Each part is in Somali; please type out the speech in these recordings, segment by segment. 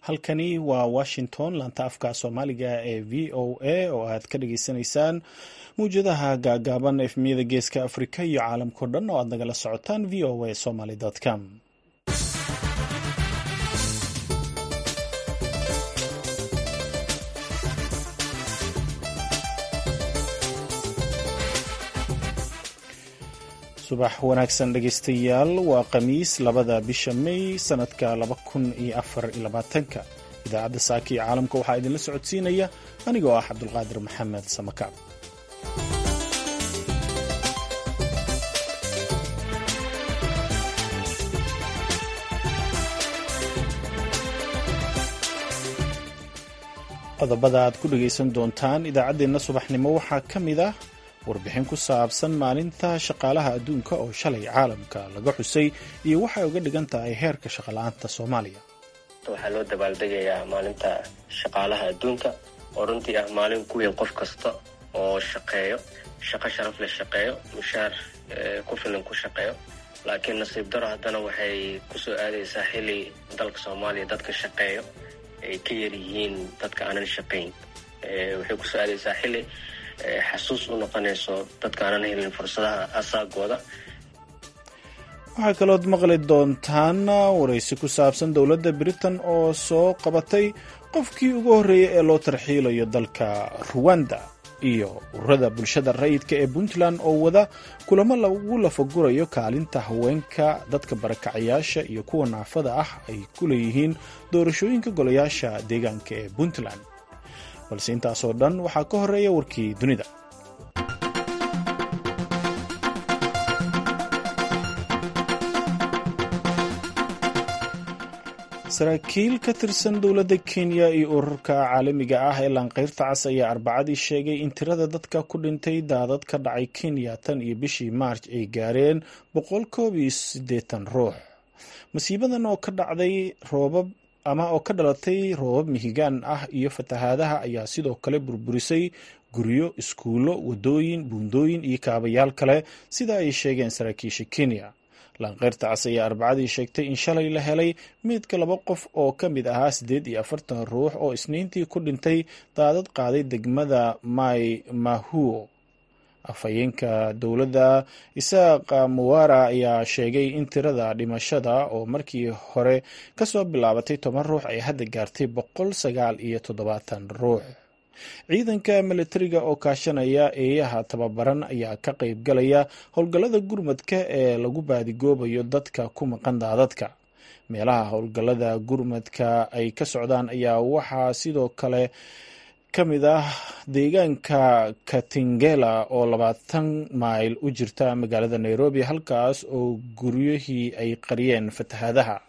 halkani waa washington laanta afka soomaaliga ee v o a oo aad ka dhageysanaysaan mawjadaha gaagaaban efmiyada geeska afrika iyo caalamkao dhan oo aad nagala socotaan v o a somaly com subax wanaagsan dhegeystayaal waa khamiis labada bisha may sanadka laba kun iyo afar iyo labaatanka idaacadda saaka iyo caalamka waxaa idinla socodsiinaya anigoo ah cabdulqaadir maxamed samakaab qodobada aad ku dhegaysan doontaan idaacaddeenna subaxnimo waxaa ka mid ah warbixin ku saabsan maalinta shaqaalaha adduunka oo shalay caalamka laga xusay iyo waxay uga dhigan tahay heerka shaqala-aanta soomaaliya waxaa loo dabaaldegayaa maalinta shaqaalaha adduunka oo runtii ah maalin ku weyn qof kasta oo shaqeeyo shaqo sharaf leh shaqeeyo mushaar ku filan ku shaqeeyo laakiin nasiib daro haddana waxay kusoo aadaysaa xilli dalka soomaaliya dadka shaqeeyo ay ka yar yihiin dadka aanan shaqayn waxay kusoo aadaysaa xilli xasuus u noqonayso dadka aanan helin fursadaha asaagooda waxaa kalood maqli doontaan waraysi ku saabsan dowladda britain oo soo qabatay qofkii ugu horreeyay ee loo tarxiilayo dalka ruwanda iyo ururada bulshada rayidka ee puntland oo wada kulamo lagu lafagurayo kaalinta haweenka dadka barakacayaasha iyo kuwa naafada ah ay ku leeyihiin doorashooyinka golayaasha deegaanka ee puntland balse intaasoo dhan waxaa ka horeeya warkii dunida saraakiil ka tirsan dowladda kenya iyo ururka caalamiga ah ee laanqeyrta cas ayaa arbacadii sheegay in tirada dadka ku dhintay daadad ka dhacay kenya tan iyo bishii maarj ay gaareen boqol koob iyo siddeetan ruux masiibadan oo ka dhacday roobab ama oo ka dhalatay roobab mihigaan ah iyo fatahaadaha ayaa sidoo kale burburisay guryo iskuullo wadooyin buundooyin iyo kaabayaal kale sida ay sheegeen saraakiisha kenya laanqeyrta cas ayaa arbacadii sheegtay in shalay la helay meydka laba qof oo ka mid ahaa siddeed iyo afartan ruux oo isniintii ku dhintay daadad qaaday degmada mai mahuo afhayeenka dowladda isaaq muwara ayaa sheegay in tirada dhimashada oo markii hore kasoo bilaabatay toban ruux ay hadda gaartay boqol sagaal iyo toddobaatan ruux ciidanka militariga oo kaashanaya eeyaha tababaran ayaa ka qayb galaya howlgallada gurmadka ee lagu baadigoobayo dadka ku maqan daadadka meelaha howlgallada gurmadka ay ka socdaan ayaa waxaa sidoo kale ka mid ah deegaanka katingela oo labaatan mayl u jirta magaalada nairobi halkaas oo guryihii ay qariyeen fatahaadaha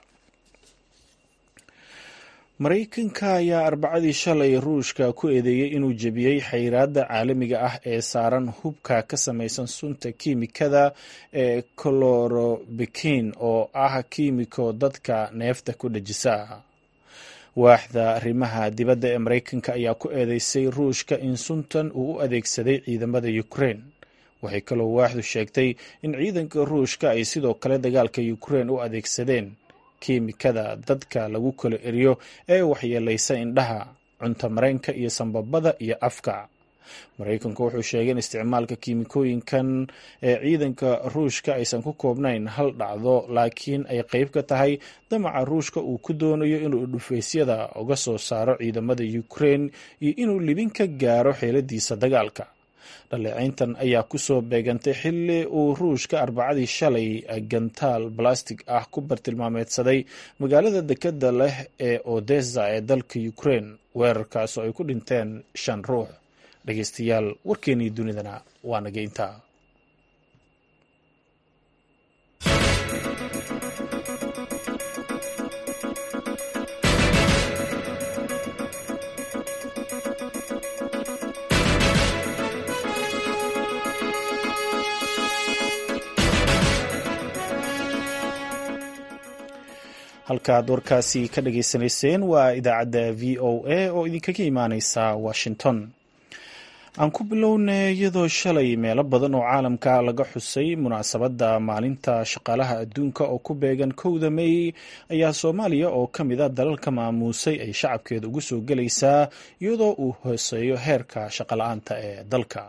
maraykanka ayaa arbacadii shalay ruushka ku eedeeyey inuu jebiyey xayiraadda caalamiga ah ee saaran hubka ka samaysan sunta kiimikada ee colorobikin oo ah kiimiko dadka neefta ku dhejisa waaxda arrimaha dibadda ee maraykanka ayaa ku eedeysay ruushka in suntan uu u adeegsaday ciidamada ukraine waxay kaloo waaxdu sheegtay in ciidanka ruushka ay sidoo kale dagaalka ukraine u adeegsadeen kiimikada dadka lagu kala eriyo ee waxyeelaysa indhaha cunto mareenka iyo sambabada iyo afka maraykanku wuxuu sheegay in isticmaalka kiimikooyinkan ee ciidanka ruushka aysan ku koobnayn hal dhacdo laakiin ay qeyb ka tahay damaca ruushka uu ku doonayo inuu dhufaysyada uga soo saaro ciidamada ukraine iyo inuu libin ka gaaro xeeladiisa dagaalka dhaleecayntan ayaa kusoo beegantay xilli uu ruushka arbacadii shalay gantaal balastig ah ku bartilmaameedsaday magaalada dekeda leh ee odessa ee dalka ukraine weerarkaasoo ay ku dhinteen shan ruux dhegeystayaal warkeenii dunidana waa naga intaa halkaaad warkaasi ka dhageysanayseen waa idaacadda v o a oo idinkaga imaaneysa washington aan ku bilownay iyadoo shalay meelo badan oo caalamka laga xusay munaasabadda maalinta shaqaalaha adduunka oo ku beegan kowda mey ayaa soomaaliya oo ka mid a dalalka maamuusay ay shacabkeeda ugu soo gelaysaa iyadoo uu hooseeyo heerka shaqala-aanta ee dalka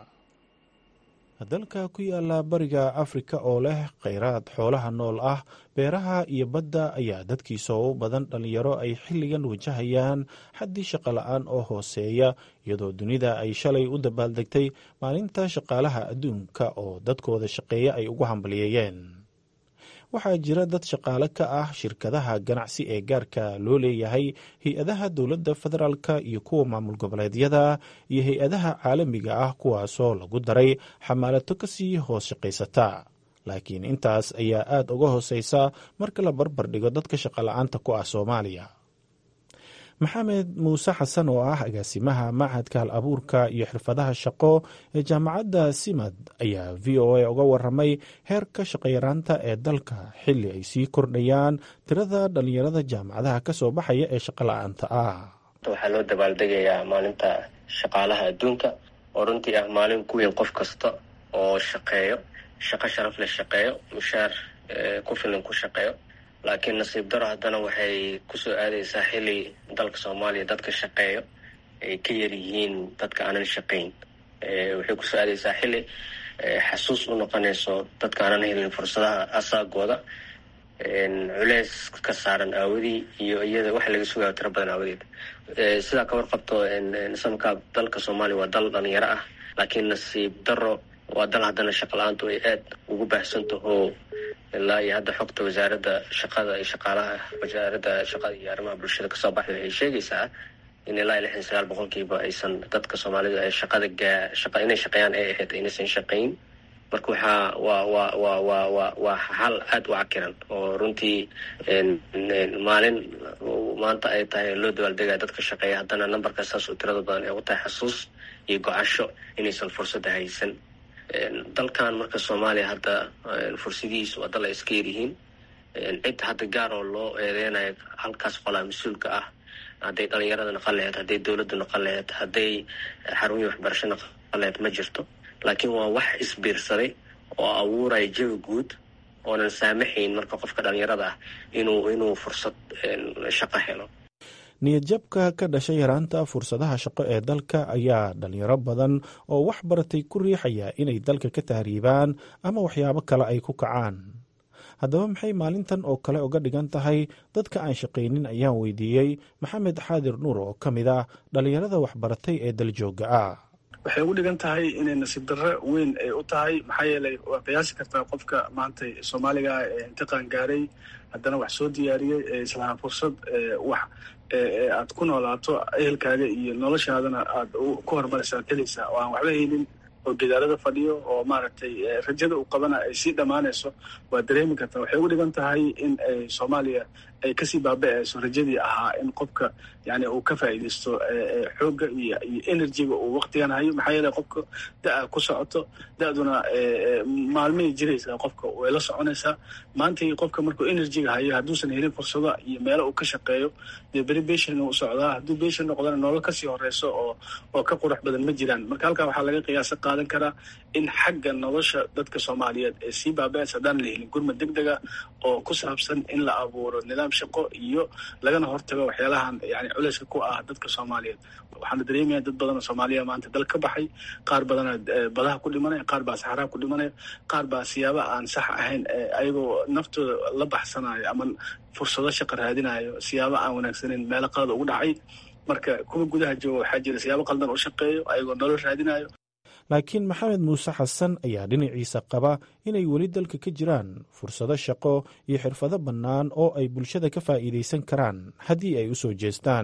dalka ku yaala bariga afrika oo leh kheyraad xoolaha nool ah beeraha iyo badda ayaa dadkiisa u badan dhalinyaro ay xilligan wajahayaan xaddii shaqo la-aan oo hooseeya iyadoo dunida ay shalay u dabaaldegtay maalinta shaqaalaha adduunka oo dadkooda shaqeeya ay ugu hambaliyeeyeen waxaa jira dad shaqaale ka ah shirkadaha ganacsi ee gaarka loo leeyahay hay-adaha dowladda federaalka iyo kuwa maamul goboleedyada iyo hay-adaha caalamiga ah kuwaasoo lagu daray xamaalato kasii hoos shaqaysata laakiin intaas ayaa aada uga hooseysa marka la barbar dhigo dadka shaqala-aanta ku ah soomaaliya maxamed muuse xasan oo ah agaasimaha machadka hal abuurka iyo xirfadaha shaqo ee jaamacadda simad ayaa v o a uga waramay heerka shaqayaraanta ee dalka xilli ay sii kordhayaan tirada dhalinyarada jaamacadaha kasoo baxaya ee shaqo la-aanta ah waxaa loo dabaaldegayaa maalinta shaqaalaha adduunka oo runtii ah maalin ku weyn qof kasta oo shaqeeyo shaqo sharaf leh shaqeeyo mushaar ku filan ku shaqeeyo laakiin nasiib daro haddana waxay kusoo aadaysaa xili dalka soomaaliya dadka shaqeeyo ay ka yar yihiin dadka aanan shaqayn waxay kusoo aadaysaa xili xasuus u noqonayso dadka aanan helin fursadaha asaagooda culeys ka saaran aawadii iyo iyada waxa laga sugayo tiro badan aawadeed sidaa ka warqabto samka dalka soomaaliya waa dal dhalinyaro ah laakiin nasiib daro waa dal haddana shaqa la-aantu ay aad ugu baahsantaho ilaa iyo hadda xogta wasaaradda shaqada iyo shaqaalaha wasaaradda shaqada iyo arrimaha bulshada kasoo baxday waxay sheegaysaa in ilaa iyo lixdan sagaal boqolkiiba aysan dadka soomaalida ee shaqada gaa shaqa inay shaqeeyaan ay ahayd inaysan shaqayn marka waxaa waa waa waa waa waa waa hal aada u cakiran oo runtii maalin maanta ay tahay loo dabaaldegaya dadka shaqeeya haddana numberka saas oo tirada badan ee u tahay xasuus iyo go-asho inaysan fursadda haysan dalkan marka soomaaliya hadda fursadihiisa waa dal ay iska yaryihiin cid hadda gaar oo loo eedeynayo halkaas qolaa mas-uulka ah hadday dhalinyarada naqan laheyd hadday dowladda naqan laheyd hadday xarumihii waxbarasho naqan laheyd ma jirto laakiin waa wax isbiirsaday oo abuuraya jawi guud oonan saamaxayn marka qofka dhalinyarada ah inuu inuu fursad shaqo helo niyadjabka ka dhashay yaraanta fursadaha shaqo ee dalka ayaa dhalinyaro badan oo wax baratay ku riixaya inay dalka ka tahriibaan ama waxyaabo kale ay ku kacaan haddaba maxay maalintan oo kale uga dhigan tahay dadka aan shaqaynin ayaan weydiiyey maxamed xaadir nuur oo ka mid ah dhalinyarada waxbaratay ee daljooga ah waxay ugu dhigan tahay inay nasiib darro weyn ay u tahay maxaa yeelay waa qiyaasi kartaa qofka maanta soomaaliga ah ee intiqaan gaaray haddana wax soo diyaariyey ee islahaa fursad wax aad ku noolaato ehelkaaga iyo noloshaadana aad ku horumaraysa ad helaysaa oo aan waxba haynin oo gidaarada fadhiyo oo maaragtay rajada uu qabana ay sii dhammaanayso waa dareemi kartaa waxay ugu dhigan tahay in ay soomaaliya ay kasii baaba-ayso rajadii ahaa in qofka yani uu ka faa'iidaysto xoogga iyo iyo energyga uu waktigan hayo maxaa yeele qofka da-a ku socoto da-duna maalmahay jiraysaa qofka way la soconaysaa maantai qofka markuu energyga hayo hadduusan helin fursado iyo meelo uu ka shaqeeyo dee beri beshan u socdaa hadduu beshan noqdana nolol kasii horeyso oo oo ka qurux badan ma jiraan marka halkaa waxaa laga qiyaasa qaadan karaa in xagga nolosha dadka soomaaliyeed ee sii baaba-aysa haddaan la helin gurmad deg dega oo ku saabsan in la abuuro nidaam shaqo iyo lagana hortago waxyaalahan yani culeyska ku ah dadka soomaaliyeed waxaana dareemaya dad badanoo soomaaliya maanta dal ka baxay qaar badana badaha ku dhimanaya qaar baa saxaraha ku dhimanaya qaar baa siyaaba aan sax ahayn ayagoo naftooda la baxsanayo ama fursado shaqa raadinayo siyaabo aan wanaagsaneyn meelo qalada ugu dhacay marka kuwa gudaha jooga waxaa jira siyaabo qaldan u shaqeeyo ayagoo nolol raadinayo laakiin maxamed muuse xasan ayaa dhinaciisa qaba inay weli dalka ka jiraan fursado shaqo iyo xirfado bannaan oo ay bulshada ka faa'iidaysan karaan haddii ay u soo jeestaan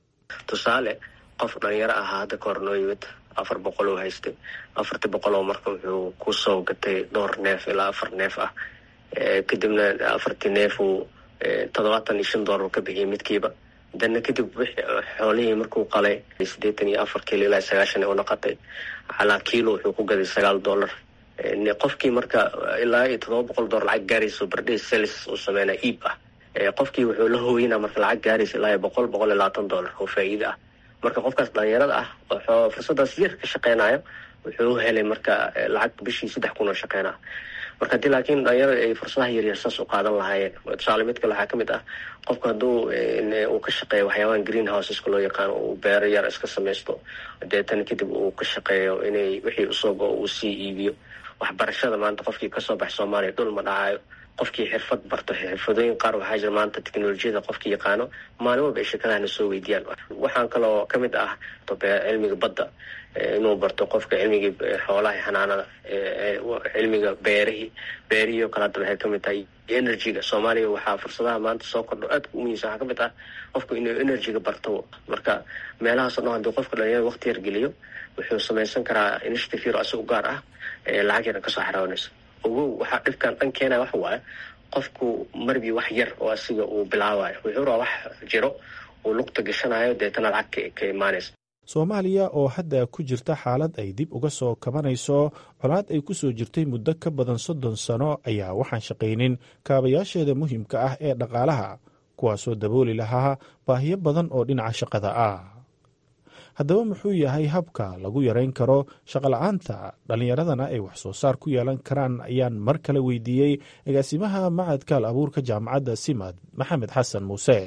tusaale qof dhalinyaro ahaa hadda ka hor noo yimid afar boqol oo haystay afartii boqol oo marka wuxuu ku soo gatay dhowr neef ilaa afar neef ah kadibna afartii neef uu toddobaatan iyo shan doolar ka bixiyay midkiiba dana kadib xoolihii markuu qalay siddeetan iyo afar kiilo ilaa sagaashan u noqotay calaa kiilo wuxuu ku gaday sagaal dollar qofkii marka ilaa iyo toddoba boqol dollar lacag gaarayso bardhii selis uu sameynaa iib ah qofkii wuxuu la hooyinaa marka lacag gaaraysa ilaa iyo boqol boqol iyo labaatan dollar oo faa'iida ah marka qofkaas dhalinyarada ah wuxuu fursadaas yar ka shaqeynayo wuxuu helay marka lacag bishii saddex kun oo shaqeynaa marka hadii laakiin dhalinyarada ay fursadaha yaryar saas u qaadan lahaayeen tusaale mid kale waxaa kamid ah qofka hadduu uu ka shaqeeyo waxyaabahan green houseska loo yaqaano uu beero yar iska samaysto deetana kadib uu ka shaqeeyo inay wixii usoo go uu sii iibiyo waxbarashada maanta qofkii kasoo bax soomaaliya dhul ma dhacayo qofkii xirfad barto xirfadooyin qaar waxaa jira maanta teknolojiyada qofkii yaqaano maalin walba ay shirkadahana soo weydiiyaan waxaan kaloo kamid ah cilmiga badda inuu barto qofka cilmigii xoolaha xanaanada cilmiga beerihii beerihii oo kale hadda waxay kamid tahay energyga soomaaliya waxaa fursadaha maanta soo kordho aadka u muhiimsan waxaa kamid ah qofku inuu energyga barto marka meelahaasoo dhan hadii qofka dhalinyarada waqti yar geliyo wuxuu samaysan karaa initiative yar isaga gaar ah lacag yaran kasoo xaraawanayso ogow waxaa dhibkan dhan keenaya waxa waaye qofku marbii wax yar oo asiga uu bilaabayo wuxuu rabaa wax jiro uu lugta gashanayo deetana lacag ka imaanaysa soomaaliya oo hadda ku jirta xaalad ay dib uga soo kabanayso colaad ay ku soo jirtay muddo ka badan soddon sano ayaa waxaan shaqaynin kaabayaasheeda muhiimka ah ee dhaqaalaha kuwaasoo dabooli lahaa baahiyo badan oo dhinaca shaqada ah haddaba muxuu yahay habka lagu yarayn karo shaqola'aanta dhallinyaradana ay wax soo saar ku yeelan karaan ayaan mar kale weydiiyey agaasimaha macadka al abuurka jaamacadda simad maxamed xasan muuse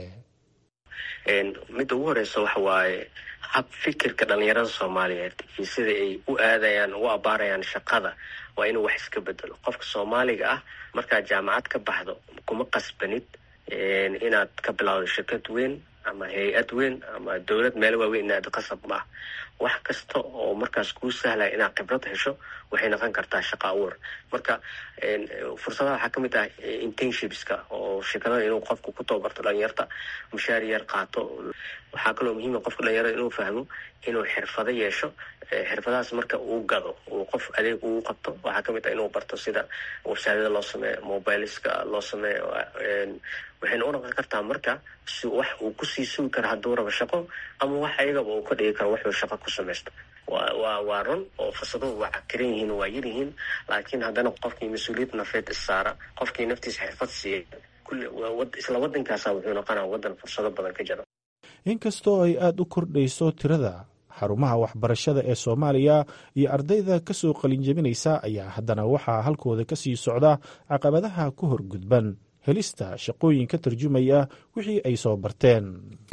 midda ugu horeysa waxa waaye hab fikirka dhalinyarada soomaaliyeed iyo sida ay u aadayaan u abaarayaan shaqada waa inuu wax iska bedelo qofka soomaaliga ah markaad jaamacad ka baxdo kuma qasbanid inaad ka bilowdo shirkad weyn ama hay-ad weyn ama dowlad meel waaweyn inaad qasab ma ah wax kasta oo markaas kuu sahlaya inaad khibrad hesho waxay noqon kartaa shaqa abuur marka fursadaha waxaa kamid ah internshipska oo shirkadada inuu qofku ku tababarto dhalinyarta mushaar yar qaato waxaa kaloo muhiima qofka dhalinyarada inuu fahmo inuu xirfado yeesho xirfadahaas marka uu gado uu qof adeeg uu qabto waxaa kamid ah inuu barto sida websaadyada loo sameeyo mobileska loo sameeyo waxayna u noqon kartaa marka si wax uu kusii sugi karo hadduu rabo shaqo ama wax ayagaba uu ka dhigi karo wuxuu shaqo ku samaysto wa waa waa run oo fursaduhu waa cakiran yihiin waa yar yihiin laakiin haddana qofkii mas-uuliyad nafeed issaara qofkii naftiisa xirfad siiya kulli isla waddankaasa wuxuu noqonaa waddan fursado badan ka jiro inkastoo ay aada u kordhayso tirada xarumaha waxbarashada ee soomaaliya iyo ardayda ka soo qalinjabinaysa ayaa haddana waxaa halkooda ka sii socda caqabadaha ku horgudban helista shaqooyin ka tarjumaya wixii ay soo barteen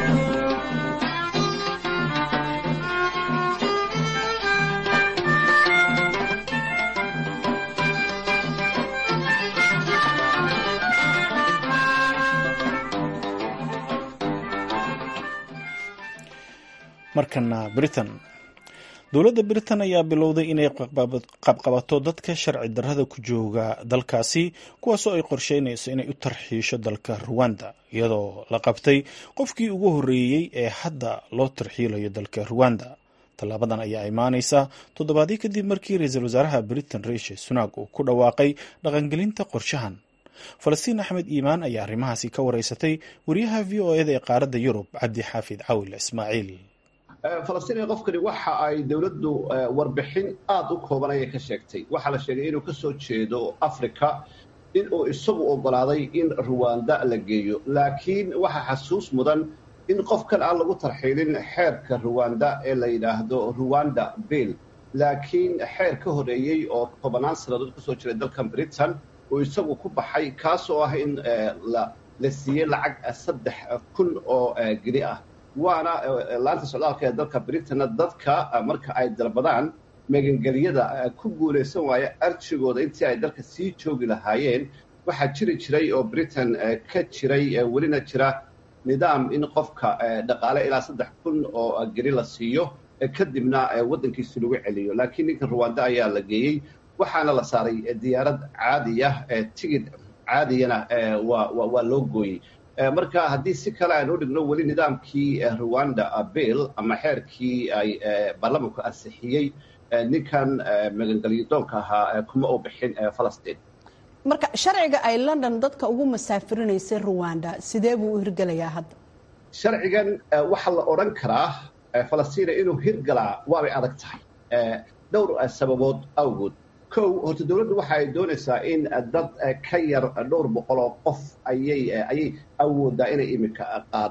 markana britain dowladda britain ayaa bilowday inay qabqabato dadka sharci darrada ku jooga dalkaasi kuwaasoo ay qorsheynayso inay u tarxiisho dalka ruwanda iyadoo la qabtay qofkii ugu horreeyey ee hadda loo tarxiilayo dalka ruwanda tallaabadan ayaa imaanaysa toddobaadii kadib markii ra-iisul wasaaraha britain riishi sunak uu ku dhawaaqay dhaqangelinta qorshahan falastiin axmed iimaan ayaa arrimahaasi ka wareysatay wariyaha v o eda ee qaaradda yurub cabdi xaafid cawil ismaaciil falastiin qofkani waxa ay dowladdu warbixin aada u kooban ayay ka sheegtay waxaa la sheegay inuu ka soo jeedo africa in uu isagu oggolaaday in ruwanda la geeyo laakiin waxaa xasuus mudan in qofkan aan lagu tarxiilin xeerka ruwanda ee la yidhaahdo ruwanda bill laakiin xeer ka horreeyey oo tobannaan sannadood kasoo jiray dalkan britain uu isagu ku baxay kaasoo ah in la siiyey lacag saddex kun oo geli ah waana laanta socdaalka ee dalka britanna dadka marka ay dalbadaan magangelyada ku guulaysan waaya arjigooda intii ay dalka sii joogi lahaayeen waxaa jiri jiray oo britain ka jiray welina jira nidaam in qofka dhaqaale ilaa saddex kun oo geli la siiyo kadibna waddankiisi lagu celiyo laakiin ninka ruwanda ayaa la geeyey waxaana la saaray diyaarad caadiya tigid caadiyana waa loo gooyey marka haddii si kale aan u dhigno weli nidaamkii ruwanda bill ama xeerkii ay baarlamanku ansixiyey ninkan magangelyadoonka ahaa kuma u bixin falastiin marka sharciga ay london dadka ugu masaafirinaysay ruwanda sidee buu u hirgelayaa hadda sharcigan waxaa la odhan karaa falastiina inuu hirgalaa waabay adag tahay dhowr sababood awgood kow horta dowladdu waxa ay doonaysaa in dad ka yar dhowr boqol oo qof ayay ayay awooddaa inay iminka qaado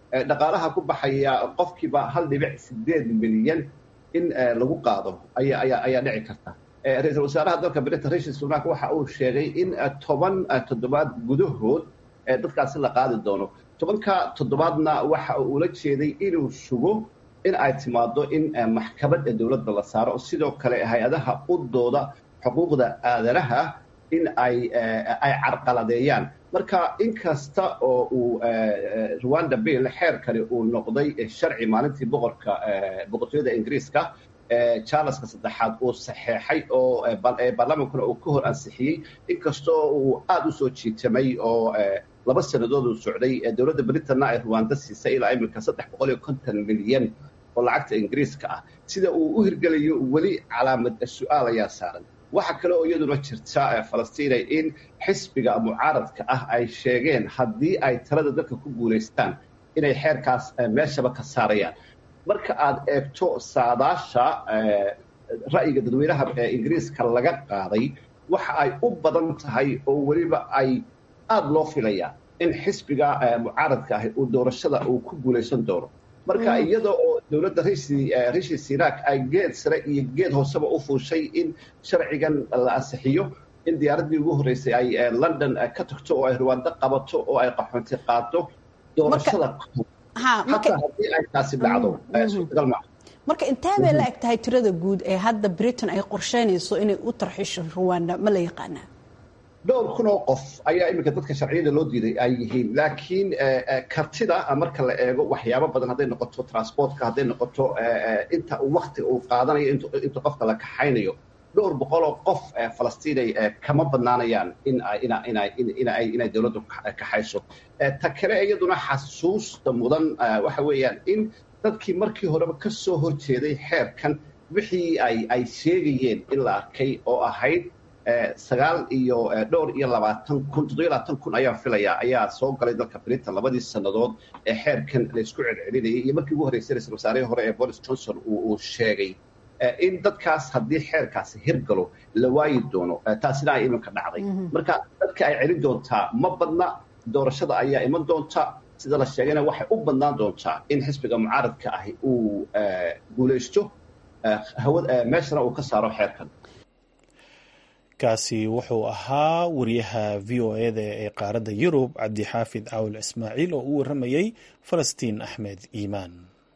dhaqaalaha ku baxaya qofkiiba hal dhibic sideed milyan in lagu qaado ayaa ayaa ayaa dhici karta ra-iisul wasaaraha dalka britain rishi sunak waxa uu sheegay in toban toddobaad gudahood dadkaasi la qaadi doono tobanka toddobaadna waxa uu ula jeeday inuu sugo in ay timaado in maxkamad dowladda la saaro sidoo kale hay-adaha u dooda xuquuqda aadanaha in ay ay carqaladeeyaan marka inkasta oo uu rwanda bill xeerkani uu noqday sharci maalintii boqorka boqortooyada ingiriiska charleska saddexaad uu saxeexay oo baarlamaankuna uu ka hor ansixiyey inkastoo uu aada u soo jiitamay oo laba sannadood uu socday dowladda britanna ay rwanda siisay ilaa iminka saddex boqol iyo konton milyan oo lacagta ingiriiska ah sida uu u hirgelayo weli calaamad su-aal ayaa saaran waxaa kale oo iyaduna jirta falastiinay in xisbiga mucaaradka ah ay sheegeen haddii ay talada dalka ku guulaystaan inay xeerkaas meeshaba ka saarayaan marka aad eegto saadaasha ra'yiga dadweynaha ingiriiska laga qaaday waxa ay u badan tahay oo weliba ay aada loo filayaa in xisbiga mucaaradka ahi uu doorashada uu ku guulaysan doono marka iyada oo dowladda rishi sinak ay geed sare iyo geed hooseba u fuushay in sharcigan la ansixiyo in diyaaraddii ugu horreysay ay london ka tagto oo ay rwando qabato oo ay qaxoonti qaado doorashada xataa haddii ay taasi dhacdo suurtagal maa marka intee bay la eg tahay tirada guud ee hadda britain ay qorsheynayso inay u tarxisho rwanda ma la yaqaanaa dhowr kun oo qof ayaa iminka dadka sharciyada loo diiday ay yihiin laakiin kartida marka la eego waxyaabo badan hadday noqoto transportka hadday noqoto inta waktiga uu qaadanayo inta qofka la kaxaynayo dhowr boqoloo qof falastiinay kama badnaanayaan in inay dowladdu kaxayso ta kale iyaduna xasuusta mudan waxa weeyaan in dadkii markii horeba ka soo horjeeday xeerkan wixii ay ay sheegayeen in la arkay oo ahayd sagaal iyo dhowr iyo labaatan kun toddobiyo labaatan kun ayaan filayaa ayaa soo galay dalka britain labadii sannadood ee xeerkan laysku celcelinayay iyo markii ugu horreysay ra-isul wasaarihii hore ee boris johnson uu sheegay in dadkaas haddii xeerkaasi hirgalo la waayi doono taasina ay iminka dhacday marka dadka ay celin doontaa ma badna doorashada ayaa iman doonta sida la sheegayna waxay u badnaan doontaa in xisbiga mucaaradka ahi uu guulaysto meeshana uu ka saaro xeerkan kaasi wuxuu ahaa wariyaha v o eda ee qaaradda yurub cabdixaafid caawil ismaaciil oo u waramayey falastiin axmed iimaan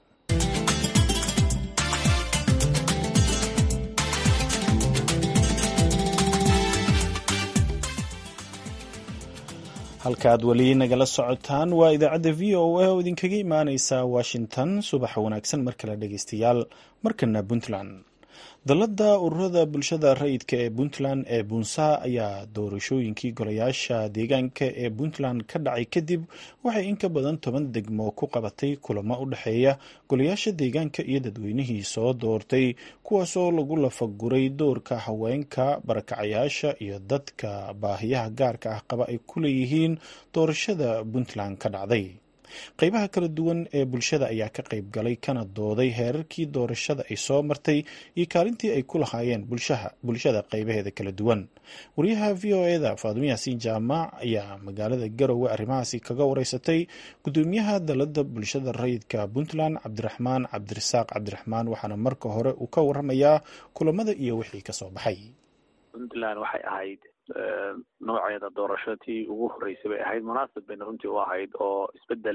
halkaaad weli nagala socotaan waa idaacadda v o a oo idinkaga imaaneysa washington subaxa wanaagsan mar kale dhegeystayaal markana puntland dalladda ururada bulshada rayidka ee puntland ee buunsaa ayaa doorashooyinkii golayaasha deegaanka ee puntland ka dhacay kadib waxay in ka badan toban degmo ku qabatay kulamo u dhexeeya golayaasha deegaanka iyo dadweynihii soo doortay kuwaasoo lagu lafaguray doorka haweenka barakacayaasha iyo dadka baahiyaha gaarka ah qaba ay ku leeyihiin doorashada puntland ka dhacday qeybaha kala duwan ee bulshada ayaa ka qayb galay kana dooday heerarkii doorashada ay soo martay iyo kaalintii ay ku lahaayeen bulshada qeybaheeda kala duwan wariyaha v o eda faadumo yaasiin jaamac ayaa magaalada garowe arrimahaasi kaga wareysatay gudoomiyaha dalada bulshada rayidka puntland cabdiraxmaan cabdirasaaq cabdiraxmaan waxaana marka hore uu ka waramayaa kulamada iyo wixii kasoo baxay puntland waxay ahayd nooceeda doorashatii ugu horreysay bay ahayd munaasib bayna runtii u ahayd oo isbedel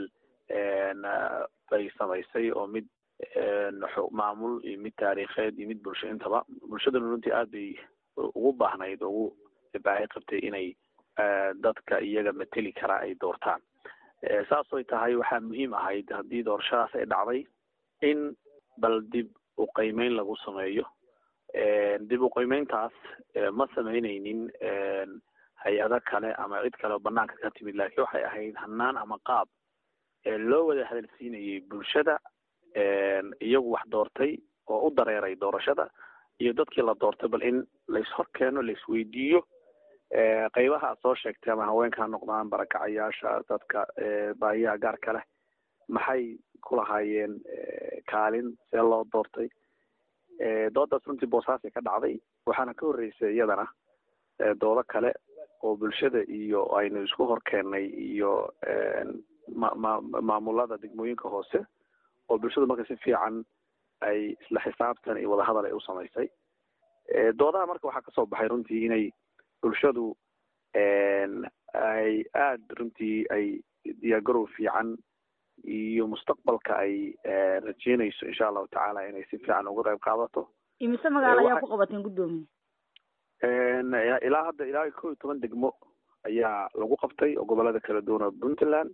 bay samaysay oo mid maamul iyo mid taariikheed iyo mid bulsho intaba bulshaduna runtii aad bay ugu baahnayd oo ugu baahi qabtay inay dadka iyaga mateli karaa ay doortaan saasoy tahay waxaa muhiim ahayd haddii doorashadaas ay dhacday in bal dib u qiimeyn lagu sameeyo dib u qiimeyntaas ma samaynaynin hay-ado kale ama cid kale oo banaanka ka timid laakiin waxay ahayd hanaan ama qaab loo wada hadalsiinayay bulshada iyagu wax doortay oo u dareeray doorashada iyo dadkii la doortay bal in laishor keeno laisweydiiyo qeybaha aad soo sheegtay ama haweenka ha noqdaan barakacayaasha dadka baahiyaha gaarka leh maxay ku lahaayeen kaalin see loo doortay doodaas runtii boosaasay ka dhacday waxaana ka horreysay iyadana doodo kale oo bulshada iyo aynu isku hor keennay iyo maamulada degmooyinka hoose oo bulshadu marka si fiican ay isla xisaabtan iyo wadahadal ay u samaysay doodaha marka waxaa kasoo baxay runtii inay bulshadu ay aada runtii ay diyaargarow fiican iyo mustaqbalka ay rajeynayso insha allahu tacaala inay si fiican uga qayb qaadato imise magaalo ayaa ku qabateen guddoomiye ilaa hadda ilaa kow iyo toban degmo ayaa lagu qabtay oo gobolada kala duwan oo puntland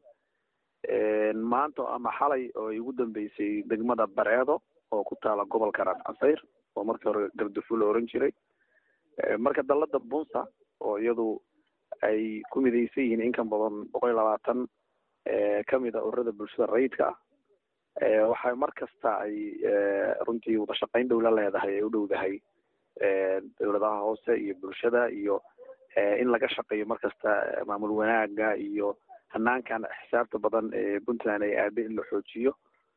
maanta ama xalay oo ay ugu dambeysay degmada bareedo oo ku taala gobolka raas casayr oo markii hore gardufu la oran jiray marka dalada bunsa oo iyadu ay ku midaysan yihiin in ka badan boqol iyo labaatan kamid a ururada bulshada rayidka ah waxay mar kasta ay runtii wadashaqayn dhow la leedahay ay u dhowdahay dowladaha hoose iyo bulshada iyo in laga shaqeeyo mar kasta maamul wanaaga iyo hanaankan xisaabta badan ee puntland ay aada in la xoojiyo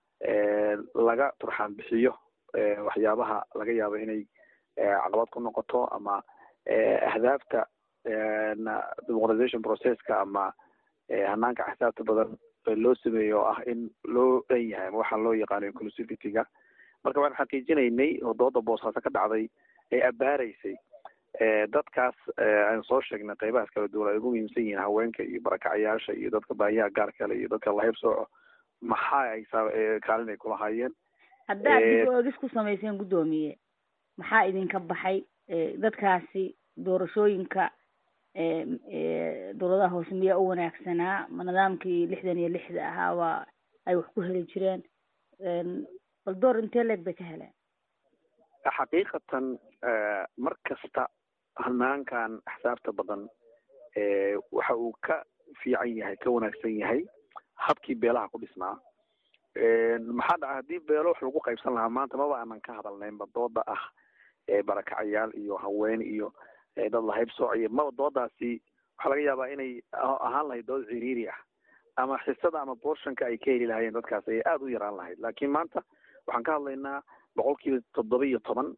laga turxaan bixiyo waxyaabaha laga yaabo inay caqabad ku noqoto ama ahdaafta demoqratization processka ama hanaanka xisaabta badan loo sameeyo oo ah in loo dhan yahay ama waxaa loo yaqaano inclusivityga marka waxaan xaqiijinaynay oo dooda boosaaso ka dhacday ay abaaraysay dadkaas aan soo sheegnay qeybahaas kala duwan ay ugu muhiimsan yihiin haweenka iyo barakacayaasha iyo dadka baahiyaha gaar kale iyo dadka lahayb sooco maxaa ay kaalin ay kulahaayeen haddaad dib oogis ku samayseen guddoomiye maxaa idinka baxay dadkaasi doorashooyinka dowladaha hoose miyaa u wanaagsanaa ma nidaamkii lixdan iyo lixda ahaaba ay wax ku heli jireen bal door intee leeg bay ka heleen xaqiiqatan mar kasta hanaankan axsaabta badan waxa uu ka fiican yahay ka wanaagsan yahay habkii beelaha ku dhisnaa maxaa dhaca haddii beelo wax lagu qaybsan lahaa maanta maba aanan ka hadalnaynba dooda ah barakacayaal iyo haween iyo dad lahayb soociyo maba doodaasi waxaa laga yaabaa inay ahaan lahayd dood ciriiri ah ama xisada ama borshanka ay ka heli lahaayeen dadkaas ayay aada u yaraan lahayd laakiin maanta waxaan ka hadlaynaa boqol kiiba toddoba iyo toban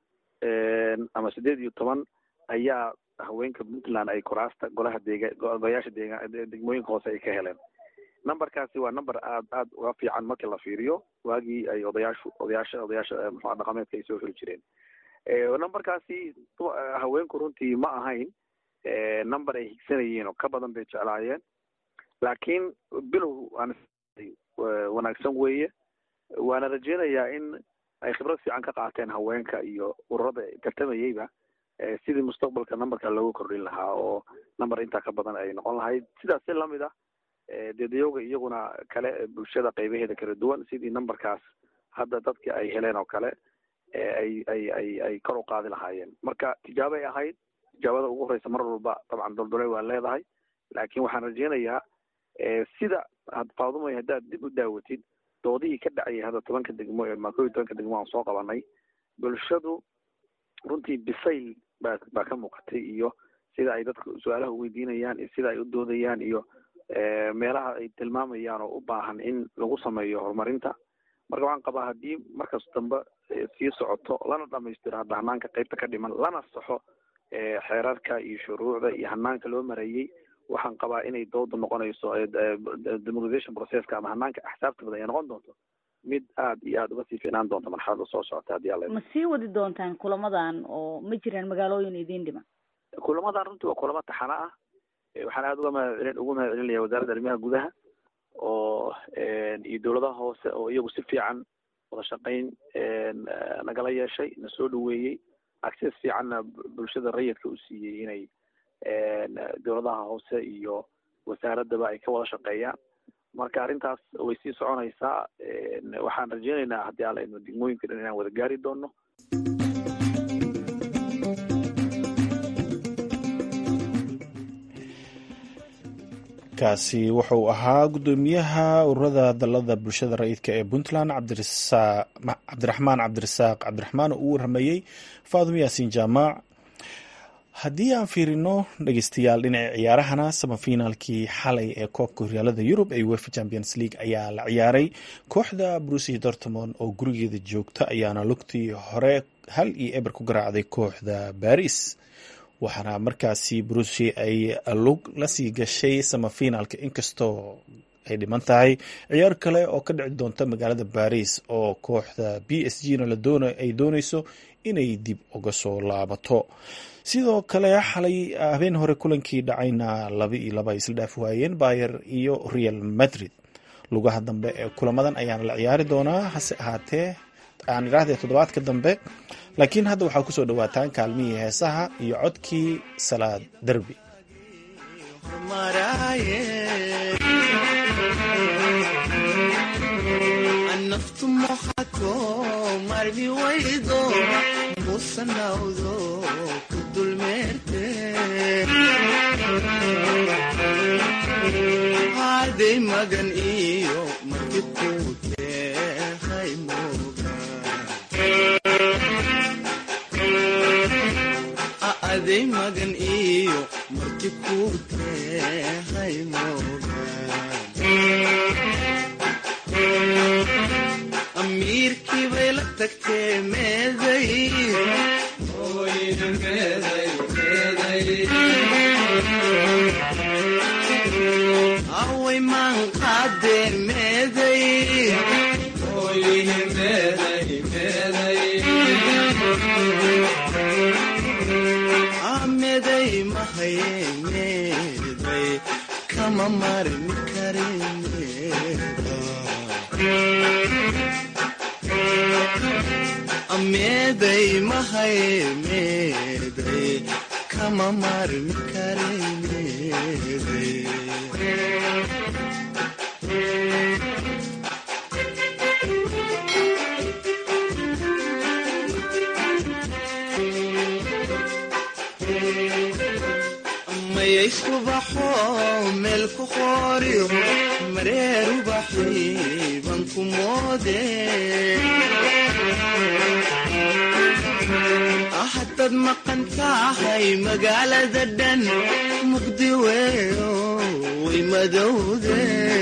ama sideed iyo toban ayaa haweenka puntland ay kuraasta golaha deega golayaasha deega degmooyinka hoose ay ka heleen numberkaasi waa number aad aad uga fiican markii la fiiriyo waagii ay odayaashu odayaasha odayaasha muxua dhaqameedka ay soo xuli jireen numberkaasi haweenku runtii ma ahayn number ay higsanayeen oo ka badan bay jeclaayeen laakiin bilow aan wanaagsan weeye waana rajeynayaa in ay khibrad fiican ka qaateen haweenka iyo ururada tartamayeyba sidii mustaqbalka numberka loogu kordhin lahaa oo number intaa ka badan ay noqon lahayd sidaas si lamid ah deedayooga iyaguna kale bulshada qaybaheeda kala duwan sidii numberkaas hadda dadka ay heleen oo kale ay ay ay ay kor u qaadi lahaayeen marka tijaabay ahayd tijaabada ugu horeysa mar walba dabcan doldole waa leedahay laakiin waxaan rajeynayaa sida had faadumay haddaad dib u daawatid doodihii ka dhacayay hadda tobanka degmo ee ma kow iyo tobanka degmo aan soo qabanay bulshadu runtii bisayl baa baa ka muuqatay iyo sida ay dadka su-aalaha uweydiinayaan iyo sida ay u doodayaan iyo meelaha ay tilmaamayaan oo u baahan in lagu sameeyo horumarinta marka waxaan qabaa haddii markas dambe sii socoto lana dhamaystiro hadda hanaanka qeybta ka dhiman lana saxo xeerarka iyo shuruucda iyo hanaanka loo marayey waxaan qabaa inay dooda noqonayso demoqratization processka ama hanaanka axsaabta badan ay noqon doonto mid aada iyo aada uga sii fiicnaan doonta marxalada soo socota haddii alla ma sii wadi doontaan kulamadan oo ma jiraan magaalooyin idiin dhiman kulamadan runtii waa kulamo taxano ah waxaan aada uga mahadcelin ugu mahad celinaya wasaaradda arrimaha gudaha oo iyo dowladaha hoose oo iyagu si fiican wada shaqayn nagala yeeshay na soo dhaweeyey access fiicanna bulshada rayidka u siiyey inay dowladaha hoose iyo wasaaradaba ay ka wada shaqeeyaan marka arrintaas way sii soconaysaa waxaan rajeynaynaa haddii alla idmo degmooyinka dhan inaan wada gaari doono kaasi wuxuu ahaa guddoomiyaha ururada dalada bulshada rayidka ee puntland cabdiraxmaan cabdirasaaq cabdiraxmaan oo u waramayey faadum yaasiin jaamac haddii aan fiirino dhegeystayaal dhinaca ciyaarahana samafinaalkii xalay ee koobka horyaalada yurub ee wefa champions league ayaa la ciyaaray kooxda brusia dortmond oo gurigeeda joogta ayaana lugtii hore hal iyo eber ku garaacday kooxda baris waxaana markaasi brusia ay lug lasii gashay samafinaalka inkastoo ay dhiman tahay ciyaar kale oo ka dhici doonta magaalada baris oo kooxda b s g na ay dooneyso inay dib uga soo laabato sidoo kale xalay habeen hore kulankii dhacayna laba iyo laba ay isla dhaaf waayeen bayer iyo real madrid lugaha dambe ee kulamadan ayaana la ciyaari doonaa hase ahaatee aan idhaahdee toddobaadka dambe laakiin hadda waxaa kusoo dhawaataan kaalmihii heesaha iyo codkii salaad derbi aday magan iyo marti ku tehay aday magan iyo marti ku tehay amiirkii bay la tagtee meeday away maan qaadeen meeday meeday mahaye meeday kama marin kare meeday mahaye meeday kama marin kare meeday mayay subaxo meel ku qooriyo mareer ubaxii ban ku moode haddaad maqan tahay magaalada dhan muqdi weeyo way madowde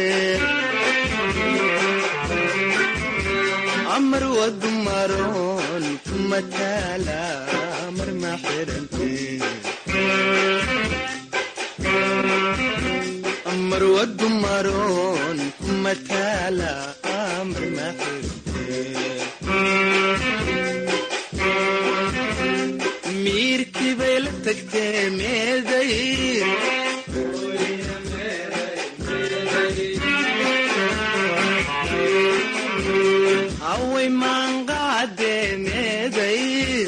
amar wadu maroon kuma taala mar ma xirante amar wadu maroon kuma taala mar ma xirante miirkii bay la tagtee meeday away maanqaade meeday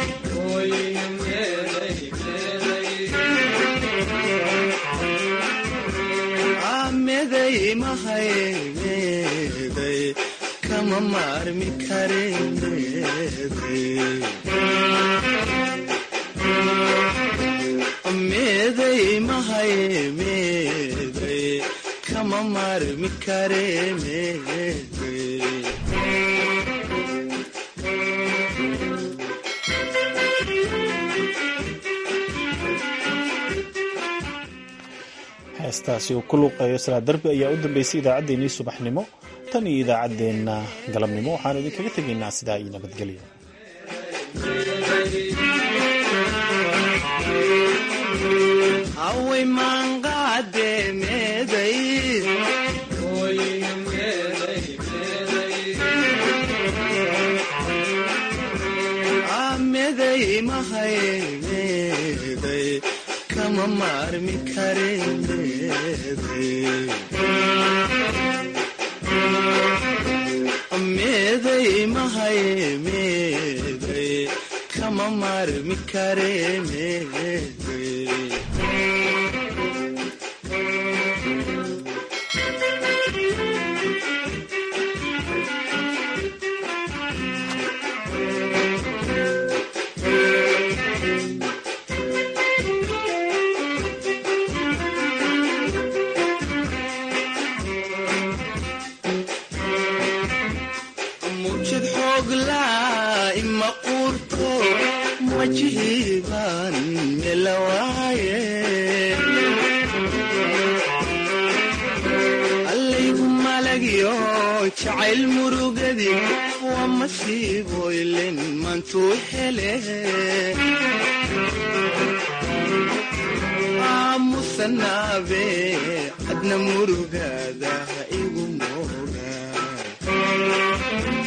meeday mahay meeday kama maarmi kare meeday meeday mahay meeday kama maarmi kare meeday heestaasi uu ku luuqeeyo salaa darbi ayaa u dambeysay idaacaddeenii subaxnimo tan iyo idaacaddeenna galabnimo waxaanu idinkaga tegaynaa sidaa iyo nabadgelyo away maanqaade meeday meeday mahay meeday kama maarmi kare meeday meeday mahay meeday kama maarmi kare meeday mujid xooglaa ima quurto wajihiibaan melawaaye allaygu malagyo jacayl murugadi waa masiiboylen maantuu hele aamusanaabe adna murugaada ha igu mooga